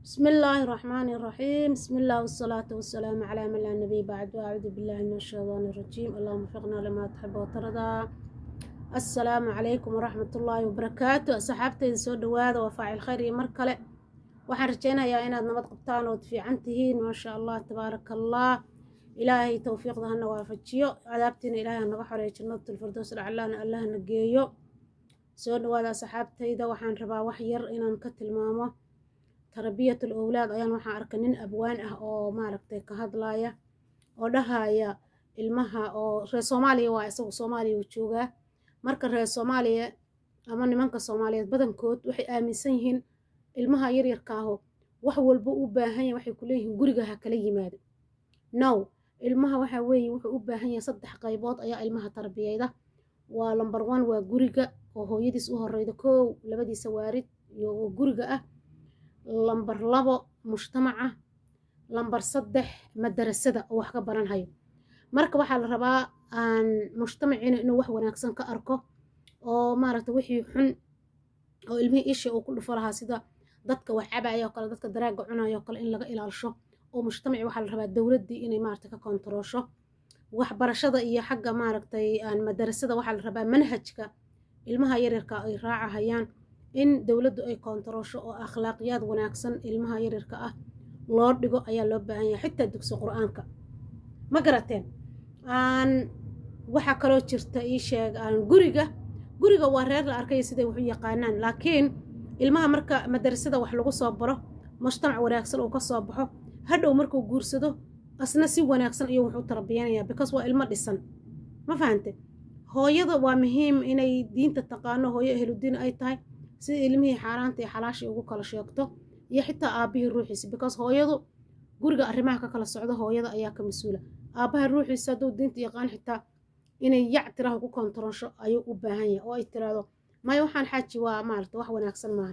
بسم الله الرحمن الرحيم بسم الله والصلاة والسلام على من لا نبي بعد وأعوذ بالله من الشيطان الرجيم اللهم وفقنا لما تحب وترضى السلام عليكم ورحمة الله وبركاته صحابتي سو دواada waa faacil khayr iyo mar kale waxaan rajaynayaa inaad nabad qabtaan ood fiican tihiin maasha allah tabaaraka allah ilaahay towfiiqda hana waafajiyo cadaabtiina ilaahay hanaga xoreeyo jannatulfirdows lacalaana allah na geeyo soo dhawaada saxaabtayda waxaan rabaa wax yar inaan ka tilmaamo tarbiyatul owlaad ayaan waxaan arkay nin abwaan ah oo maaragtay ka hadlaya oo dhahaya ilmaha oo reer soomaaliya waa isagu soomaaliya uu joogaa marka reer soomaaliya ama nimanka soomaaliyeed badankood waxay aaminsan yihiin ilmaha yaryarka aho wax walba u baahan yahay waxay ku leeyihiin guriga ha kala yimaado now ilmaha waxa weeye wuxuu u baahan yahay saddex qaybood ayaa ilmaha tarbiyeyda waa lamber one waa guriga oo hooyadiis u horeyda kow labadiisa waarid iyo oo guriga ah lamber labo mujtamaca lamber saddex madarasada oo wax ka baranhayo marka waxaa la rabaa aan mujtamaciina inuu wax wanaagsan ka arko oo maaragta wixii xun oo ilmihii isha uu ku dhufo lahaa sida dadka wax cabaya oo kale dadka daraaga cunaya oo kale in laga ilaalisho oo mujtamaci waxaa la rabaa dowladdii inay maaragta ka kontaroosho waxbarashada iyo xagga maaragtay aan madarasada waxaa la rabaa manhajka ilmaha yaryarka ay raacahayaan in dowladdu ay kontaroosho oo akhlaaqiyaad wanaagsan ilmaha yaryarka ah loo dhigo ayaa loo baahan yahay xitaa dugsi qur-aanka ma garateen aan waxaa kaloo jirta ii sheeg aan guriga guriga waa reer la arkaya siday wax u yaqaanaan laakiin ilmaha marka madarasada wax lagu soo baro mujtamac wanaagsan uu ka soo baxo hadhow markuu guursado asna si wanaagsan ayuu wax u tarbiyanayaa because waa ilmo dhisan ma fahante hooyada waa muhiim inay diinta taqaano hooyo ehludiin ay tahay sida ilmihii xaaraanta iyo xalaashii ugu kala sheegto iyo xitaa aabbihii ruuxiisa because hooyadu guriga arrimaha ka kala socdo hooyada ayaa ka mas-uula aabbaha ruuxiisa hadduu diinta yaqaan xitaa inay yac tiraha ku kontaroosho ayuu u baahan yahay oo ay tiraahdo maya waxaan xaaji waa maarata wax wanaagsan maaha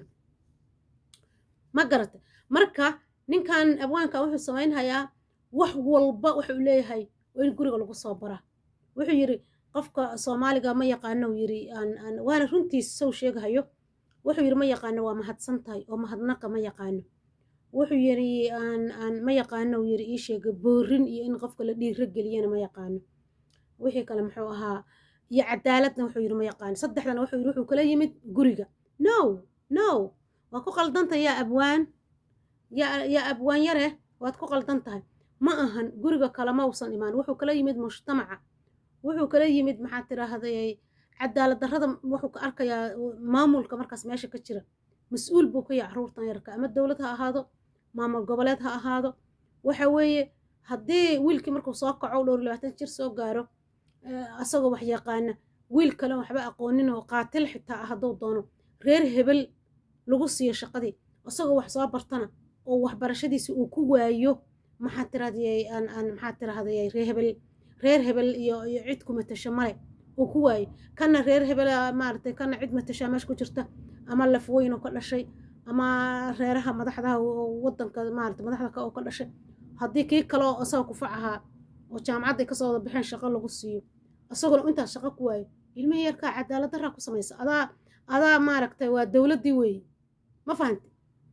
ma garata marka ninkan abwaanka wuxuu samaynhayaa wax walba wuxuu leeyahay waa in guriga lagu soo baraa wuxuu yidhi qofka soomaaliga ma yaqaano yiri waana runtiis sow sheegahayo wuxuu yidhi ma yaqaano waa mahadsan tahay oo mahadnaqa ma yaqaano wuxuu yidhi aan ma yaqaano yiri ii sheega boorin iyo in qofka la dhiiro geliyana ma yaqaano wixii kale muxuu ahaa iyo cadaaladna wuxuu yidhi ma yaqaano saddexdana wuxuu yidhi wuxuu kala yimid guriga no no waa ku qaldanta yaa abwaan yaa abwaan yare waad ku qaldan tahay ma ahan guriga kalama usan imaan wuxuu kala yimid mujtamaca wuxuu kala yimid maxaa tiraahday cadaalad darrada wuxuu ka arkayaa maamulka markaas meesha ka jira mas-uul buu ka yahay caruurtan yarka ama dowlad ha ahaado maamul goboleed ha ahaado waxa weeye haddii wiilkii markuu soo kaco dhowr labaatan jir soo gaaro asagoo wax yaqaana wiil kale waxba aqoonin oo qaatil xitaa ah hadduu doono reer hebel lagu siiyo shaqadii isagoo wax soo bartana oo waxbarashadiisi uu ku waayo maxaa tirahdayay aan aan maxaa tirahdayay reer hebel reer hebel iyo iyo cid ku matasho male uu ku waayo kana reer hebel maaragtay kana cid matashaa meesha ku jirta ama lafweyn oo ka dhashay ama reeraha madaxdaha wadanka maarata madaxda ka oo ka dhashay haddii kii kale oo isagoo kufac ahaa oo jaamacadda ay kasoo wada baxeen shaqo lagu siiyo isaguna intaas shaqo ku waayo ilmihii yarkaa cadaalad daraa ku samaysa adaa adaa maaragtay waa dowladdii weeye ma fahanti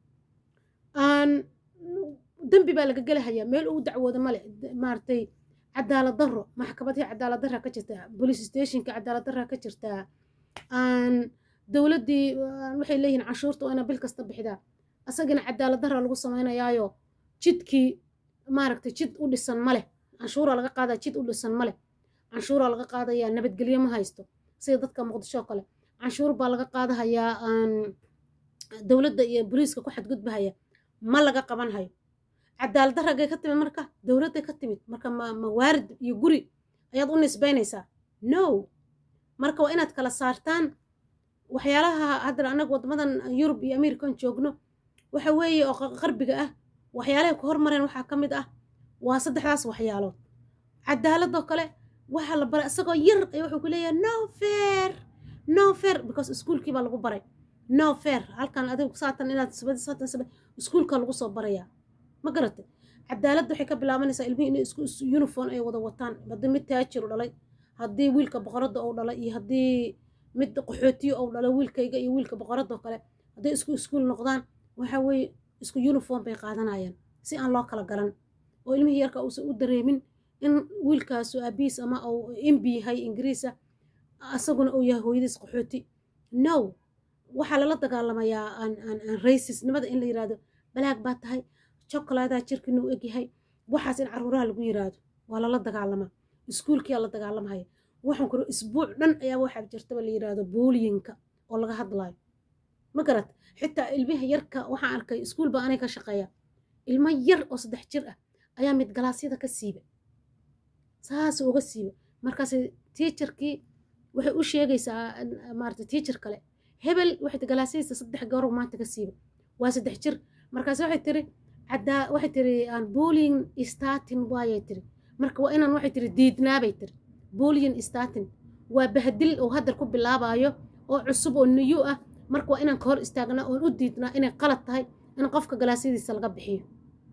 aan dembi baa laga gelahayaa meel ugu dacwooda male maaragtay cadaalad darro maxkamadihii cadaalad darraa ka jirtaa police stationka cadaalad darraa ka jirtaa aan dowladdii waxay leeyihiin canshuurta waa ina bil kasta bixidaa asagana cadaalad darraa lagu samaynayaayo jidkii maaragtay jid u dhisan maleh canshuuraa laga qaadaa jid u dhisan maleh canshuuraa laga qaadayaa nabadgelyo ma haysto sida dadka muqdisho oo kale canshuur baa laga qaadahayaa aan dowladda iyo boliiska ku xadgudbahaya ma laga qaban hayo cadaalad darragay ka timid marka dowladday ka timid marka ma mawaarid iyo guri ayaad u nisbaynaysaa no marka waa inaad kala saartaan waxyaalaha hadda annaga waddamadan yurub iyo american joogno waxa weeye oo qarbiga ah waxyaalahay ku hormareen waxaa ka mid ah waa saddexdaas waxyaalood cadaaladoo kale waxaa la baray isagoo yar ay wuxuu ku leeyahay no fair no fair because iskuulkii baa lagu baray no fair halkan adigu saatan inaad sabad saatan sabad iskuulka lagu soo barayaa ma garatay cadaaladda waxay ka bilaabanaysaa ilmihii inay isku uniform ay wada wataan haddii mid taajir u dhalay haddii wiilka boqoradda uu dhalay iyo haddii mid qaxootiyo uu dhalay wiilkayga iyo wiilka boqoradda oo kale hadday isku iskuul noqdaan waxa weeye isku uniform bay qaadanayaan si aan loo kala garan oo ilmihii yarka uusan u dareemin in wiilkaasu aabihiis ama uu imbi yahay ingiriisa asaguna uu yahay hooyadiis qaxooti no waxaa lala dagaalamayaa aan aan aan racisnimada in la yiraahdo balaag baa tahay chocoladaa jirkiina u egyahay waxaas in caruuraha lagu yiraahdo waa lala dagaalamaa iskuulkiyaa la dagaalamahaya waxaan kuro isbuuc dhan ayaa waxaa jirtaba la yiraahdo booliyinka oo laga hadlaayo ma garat xitaa ilmiha yarka waxaan arkay iskuul baa anay ka shaqeeya ilmo yar oo saddex jir ah ayaa mid galaasyada ka siiba saas uga siiba markaas tiijarkii waxay u sheegaysaa maarata tiijar kale hebel waxay galaasyadiisa saddex garow maanta ka siiba waa saddex jir markaas waxay tiri caddaa waxay tiri aan bullying statin waayay tiri marka waa inaan waxay tiri diidnaabay tiri bullying statin waa bahdil oo haddar ku bilaabayo oo cusub oo niyu ah marka waa inaan ka hor istaagnaa oon u diidnaa inay qalad tahay in qofka galaasyadiisa laga bixiyo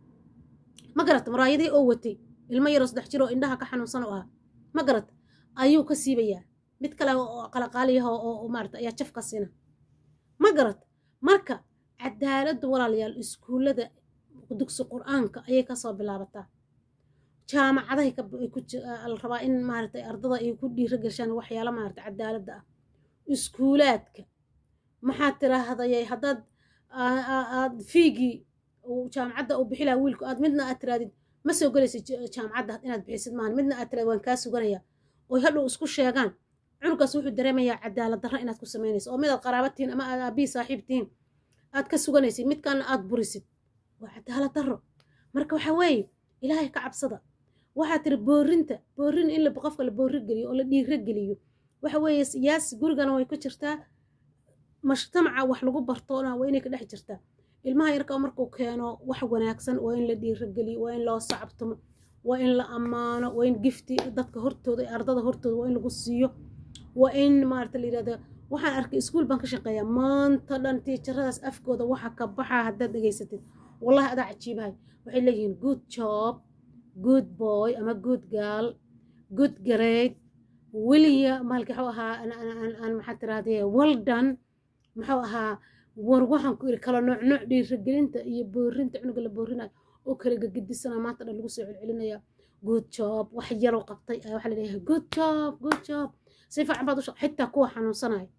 ma garata maraayadii oo watay ilmo yaroo saddex jir oo indhaha ka xanuunsan oo ah ma garata ayuu ka siibayaa mid kale oo qalaqaaliyaha oo maarata ayaa jaf ka siina ma garata marka cadaaladda walaalayaal iskuullada dugsi qur-aanka ayay kasoo bilaabataa jaamacadahay la rabaa in maarata ardada ay ku dhiiro geshaan waxyaalo maarata cadaaladda ah iskuulaadka maxaad tiraahday haddaad aad fiigii jaamacadda uu bixi laha wiilku aad midna aad tiraadid ma soo gelaysid jaamacadda inaad bixisid maahan midna aad tiraad waan kaa suganaya oy hadhow isku sheegaan cunugaas wuxuu dareemayaa cadaalad darra inaad ku samaynayso oo midaad qaraaba tihiin ama aad aabbihi saaxiib tihiin aad ka suganaysid midkaana aad burisid waa cadaalad darro marka waxa weeye ilaahay ka cabsada waxaa tiri boorinta boorin in qofka la boori geliyo oo la dhiiro geliyo waxa weeye yaas gurigana way ku jirtaa mujtamaca wax lagu bartoona waa inay ka dhex jirtaa ilmaha yarka markuu keeno wax wanaagsan waa in la dhiirogeliyo waa in loo sacabtumo waa in la ammaano waa in gifti dadka hortooda ardada hortooda waa in lagu siiyo waa in maarata la yirahdo waxaan arkay iskuul baan ka shaqeeyaa maanta dhan tiijaradaas afkooda waxa ka baxaa haddaad dhegaysatid wallahi adaa cajiibahay waxay leeyihiin good job good boy ama good girl good grade weliya maalki waxuu ahaa aan maxaa tirahdee well done muxuu ahaa war waxaan ku iri kala nooc nooc dhiirigelinta iyo boorinta cunuga la boorinayo oo kala gegedisana maanta dhan lagu soo celcelinaya good job wax yaroo qabtay ayaa waxaa laleeyahay good job good job si fiican baad u shaq xitaa kuwa xanuunsanaya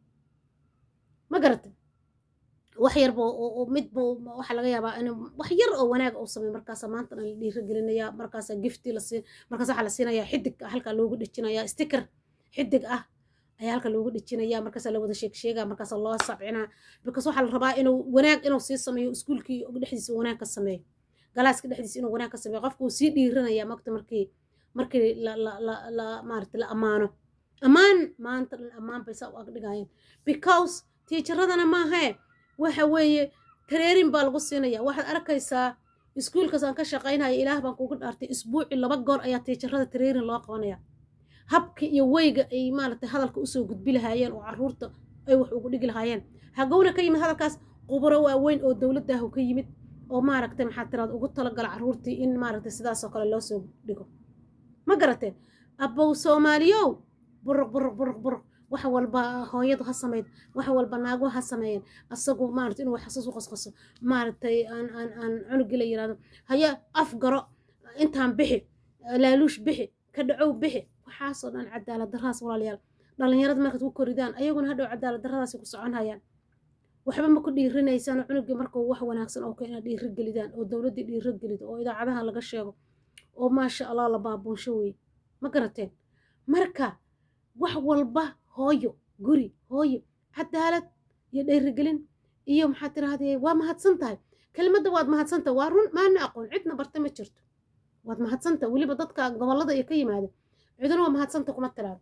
ma garata wax yarba oo midba waxaa laga yaabaa in wax yar oo wanaag uu sameeyo markaasa maanta dhan la dhiirigelinaya markaasa gifti la siin markaas waxaa la siinayaa xidig halkaa loogu dhejinayaa sticker xidig ah ayaa halka loogu dhejinaya markaasa la wada sheeg sheega markaasa loo sabcinaa because waxaa la rabaa inuu wanaag inuu sii sameeyo iskuulkii dhexdiisa wanaag ka sameeyo galaaska dhexdiisa inuu wanaag ka sameeyo qofka uu sii dhiiranaya magta markii markii la la la la maarata la ammaano ammaan maanta dhan ammaan bay saa u agdhigayeen because tiijaradana maahae waxa weeye tareerin baa lagu siinaya waxaad arkaysaa iskuulkaas aan ka shaqaynaya ilaah baan kugu dhaartay isbuuci laba goor ayaa tiijarada tareerin loo qabanaya habka iyo weyga ay maaragtay hadalka usoo gudbi lahaayeen oo caruurta ay wax ugu dhigi lahaayeen hagowna ka yimid hadalkaas quburo waaweyn oo dowladaahu ka yimid oo maaragtay maxaa tiraad ugu talagala caruurtii in maaragtay sidaasoo kale loo soo dhigo ma garateen abbow soomaaliyow buruq buruq buruq buruq wax walba hooyadu ha samayd wax walba naagu ha sameeyeen asagu maarata inuu xasuus u qasqaso maaragtay aan aan aan cunugii la yiraahdo haya af garo intaan bixi laaluush bixi ka dhacow bixi waxaasoo dhan cadaalad darradas walaalayaal dhallinyarada markaad ku koridaan ayaguna hadhow cadaalad darradaasi ku socon hayaan waxba ma ku dhiirinaysaan cunugii markuu wax wanaagsan oo kale inaad dhiiro gelidaan oo dowladdii dhiiro gelido oo idaacadaha laga sheego oo maasha allah la baabuunsho weye ma garateen marka wax walba hooyo guri hooyo cadaalad iyo dhiirigelin iyo maxaad tirahdee waa mahadsan tahay kelimadda waad mahadsan tahay waa run maana aqoon cidna barta ma jirto waad mahadsan tahay weliba dadka gobollada iyo ka yimaada ciduna waa mahadsanta kuma tiraado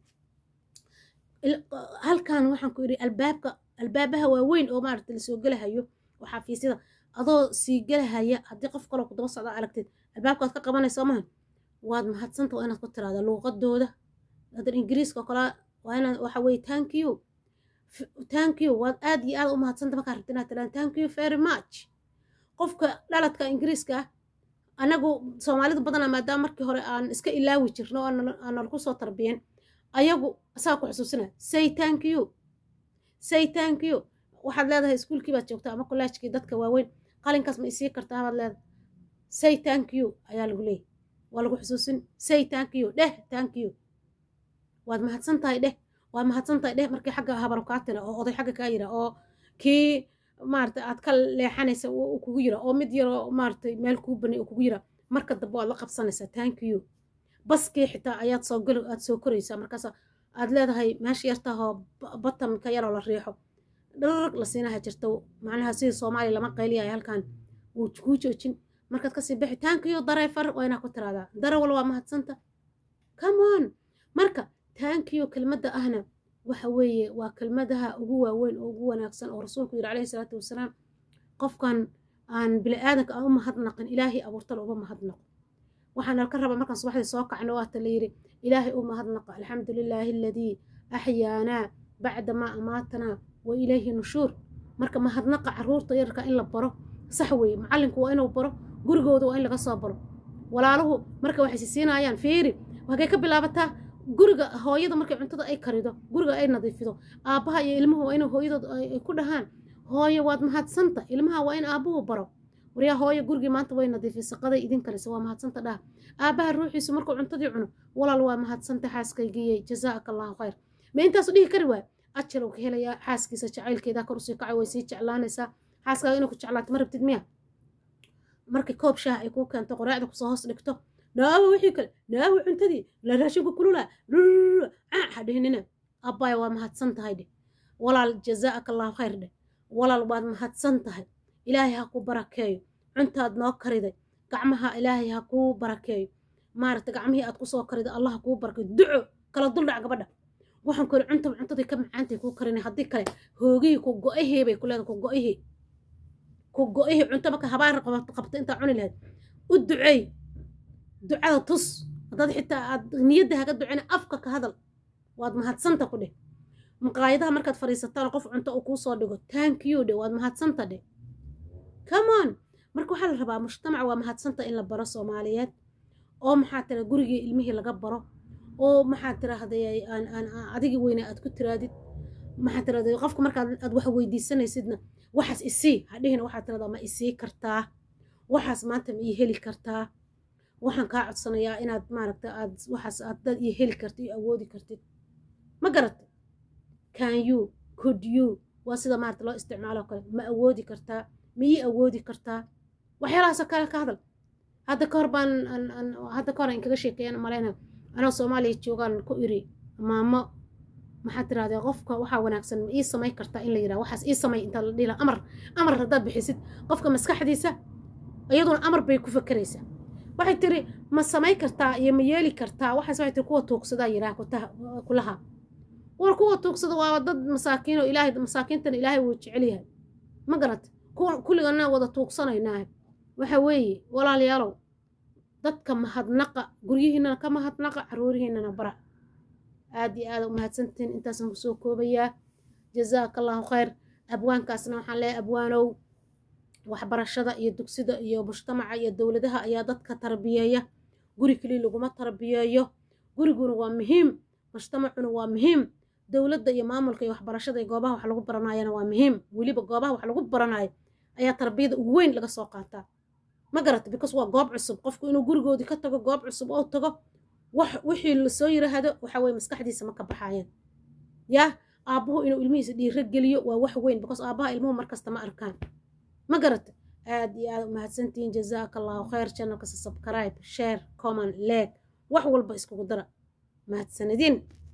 halkan waxaan ku idhi albaabka albaabaha waaweyn oo maaragta lasoo gelahayo oo xafiisyada adoo sii gelahaya haddii qof kaloo ku daba socda aragtid albaabkaad ka qabanaysa maaha waad mahadsanta waa inaad ku tiraada luuqadooda hadan ingiriiska oo kale waa inaad waxa weye thank you thank you waad aad iyo aad u mahadsanta markaa rabta inaad tirahda thank you very much qofka dhaladka ingiriiska ah anagu soomaalidu badanaa maadaama markii hore aan iska ilaawi jirno oo aanan ku soo tarbiyan ayagu asaga ku xusuusinaya say thank you say thank you waxaad leedahay iskuulkii baad joogtaa ama kollaajkii dadka waaweyn qalinkaas ma isii kartaa baad leedahay say thank you ayaa lagu leeyahy waa lagu xusuusin say thank you dheh thank you waad mahadsan tahay dheh waad mahadsan tahay dheh markii xagga habar kaa tira oo oday xagga kaa yira oo kii maarata aad ka leexanaysa uu kugu yira oo mid yaroo maaratay meel kuu banay uu kugu yira marka dambe waad la qabsanaysaa thank you baskii xitaa ayaad soo gal aad soo koraysaa markaas aad leedahay meesha yartahoo batamka yaroo la riixo dhararag la siinaha jirto macnaha sidii soomaaliya lama qayliyayo halkan wuu kuu joojin markaad kasii bixi thank you dareefar waa inaa ku tiraahdaa darawal waa mahadsanta come on marka thank you kelmadda ahna waxa weeye waa kelmadaha ugu waaweyn oo ugu wanaagsan oo rasuulku yidhi calayhi salaatu wasalaam qofkan aan bini aadanka aan u mahadnaqin ilaahay abuurtala uma mahadnaqo waxaan alka rabaa markaan subaxdii soo kacno waata la yidhi ilaahay u mahadnaqa alxamdu lilaahi aladii axyaanaa bacda maa amaatanaa wa ilayhi nushuur marka mahadnaqa caruurta yarka in la baro sax weeye macallinku waa inuu baro gurigooda waa in laga soo baro walaaluhu marka waxay sisiinayaan fiiri hagee ka bilaabataa guriga hooyada markay cuntada ay karido guriga ay nadiifido aabbaha iyo ilmuhu waa inay hooyadood ay ku dhahaan hooyo waad mahadsanta ilmaha waa in aabbuhu baro waryaa hooyo gurigii maanta way nadiifisay qaday idin kalisa waa mahadsanta dhaha aabbaha ruuxiisu markuu cuntadii cuno walaal waa mahadsanta xaaskaygiyey jazaaka allahu khayr ma intaasu dhihi kari waay ajarow ka helayaa xaaskiisa jacaylkeeda kor usii kacay way sii jeclaanaysaa xaaskaaga inay ku jeclaato ma rabtid miya markay koob shaah ay kuu keento qoraacda kusoo hoos dhigto naawo wixii kale naawo cuntadii la raashinku kulula ha dhihinina abbaaya waa mahadsan tahay dheh walaal jazaaka allahu khayr dheh walaal waad mahadsan tahay ilaahay ha ku barakeeyo cuntaad noo kariday gacmaha ilaahay ha kuu barakeeyo maaragta gacmihii aad kusoo kariday allah ha kuu barakeeyo duco kala duldhac gabadha waxaan kuli cuntaba cuntadii ka macaantay kuu karinay haddii kale hoogihii ku go-ihii bay ku leedahay ku go-ihii ku go-ihii cunto marka habaar qabta intaa cuni lahayd u duceey ducada tus haddaad xitaa aad niyadda haga ducina afka ka hadal waad mahadsanta ku dheh maqaayadaha markaad fadhiisataan qof cunto uu kuu soo dhigo thank you dheh waad mahadsanta dheh come on marka waxaa la rabaa mujtamaca waa mahadsanta in la baro soomaaliyeed oo maxaa tira gurigii ilmihii laga baro oo maxaa tiraahday aan aan adigii weyne aad ku tiraadid maxaa tiraahday qofka markaad aad wax weydiisanaysidna waxaas isii hadhihina waxaa tiradaa ma isii kartaa waxaas maanta ma ii heli kartaa waxaan kaa codsanayaa inaad maaragta aad waxaas aad dad ii heli kartid iyo awoodi kartid ma garata can you could you waa sida maarata loo isticmaalo kale ma awoodi kartaa ma ii awoodi kartaa waxyaalahaasoo kale ka hadal hadda ka hor baan hadda ka hor aan kaga sheekeeyan malayna anoo soomaaliya joogaan ku iri maamo maxaad tirahdee qofka waxaa wanaagsan ma ii samay kartaa in la yidhaha waxaas ii samay intaa la dhihi laha amar amar haddaad bixisid qofka maskaxdiisa iyaduna amar bay ku fakeraysaa waxay tiri ma samay kartaa iyo ma yeeli kartaa waxaas waxay tiri kuwa tuugsadaa yidhaha kulaha war kuwa tuugsada waa dad masaakiin oo ilaahay masaakiintana ilaahay wuu jecel yahay ma garat kulligana wada tuugsanaynaa waxa weeye walaalayaalow dadka mahadnaqa guryihiinana ka mahadnaqa caruurihiinana bara aad iyo aada u mahadsantihiin intaasaan kusoo koobayaa jazaaka allahu khayr abwaankaasna waxaan leeyahay abwaanow waxbarashada iyo dugsida iyo mujtamaca iyo dowladaha ayaa dadka tarbiyeeya guri keliya laguma tarbiyeeyo guriguna waa muhiim mujtamacuna waa muhiim dowladda iyo maamulka iyo waxbarashada iyo goobaha wax lagu baranayana waa muhiim weliba goobaha wax lagu baranayo ayaa tarbiyada ugu weyn laga soo qaataa ma garata because waa goob cusub qofku inuu gurigoodii ka tago goob cusub oo tago wax wixii lasoo yiraahdo waxa weye maskaxdiisa ma ka baxaayeen yaa aabbuhu inuu ilmihiisa dhiiro geliyo waa wax weyn because aabbaha ilmuhu markasta ma arkaan ma garata aad iyo aad umahadsantihiin jazaaka allahu khayr channelka subscribe share comment like wax walba iskugu dara mahadsanidin